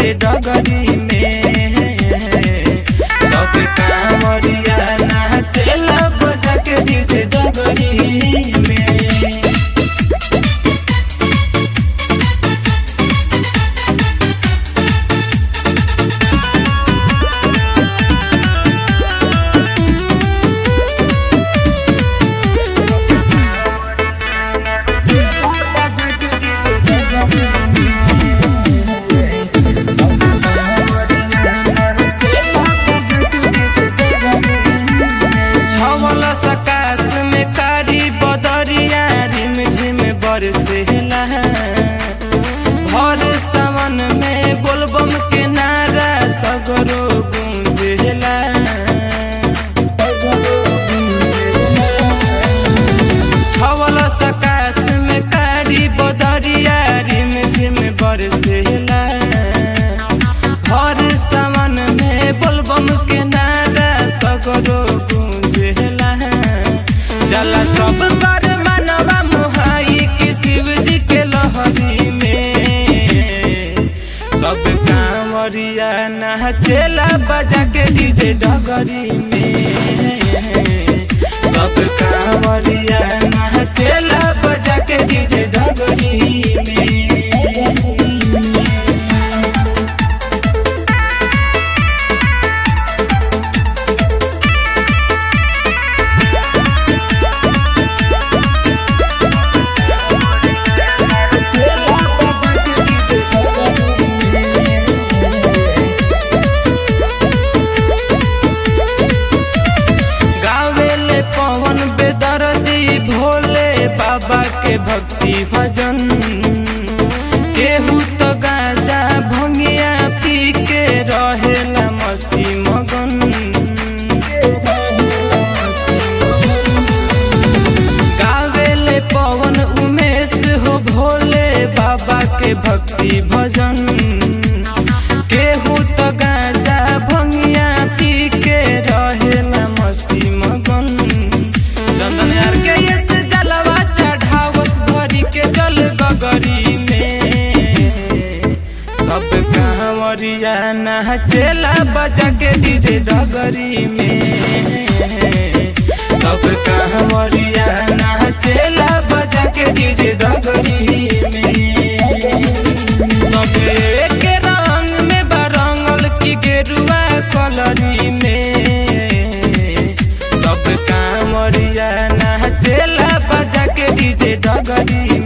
DJ डगरी में सब कांवरिया नाचेला बजा के डीजे डगरी में छवल सकाश में कारी बदरिया रिम झिम बरसेला भर सावन में बोलबम के नारा सगरो गूंजेला छवल सकाश में कारी बदरिया रिम झिम बरसेला भर सावन में बोलबम के नारा सगरो गूंजेला जला सब कर मनवा मुहाई कि शिव जी के लहरी में सब कांवरिया नाचेला बजा के डीजे डगरी में सब कांवरिया नाचेला बजा के डीजे डगरी में गावेले पवन बेदर्दी भोले बाबा के भक्ति भजन केहू तो गाजा भंगिया पी के रहेला मस्ती मगन गावेले पवन उमेश हो भोले बाबा के भक्ति भजन केहू तो गाजा भंगिया पी के रहेला मस्ती मगन चंदन यार के ये से जलवा चढ़ावस भरी के जल गगरी में सब कांवरिया नाचेला बजा के डीजे डगरी में सब कांवरिया नाचेला बजा के डीजे डगरी में तबे के रंग में बरंगल की गेरुआ कलरी में सब कांवरिया नाचेला बजा के डीजे डगरी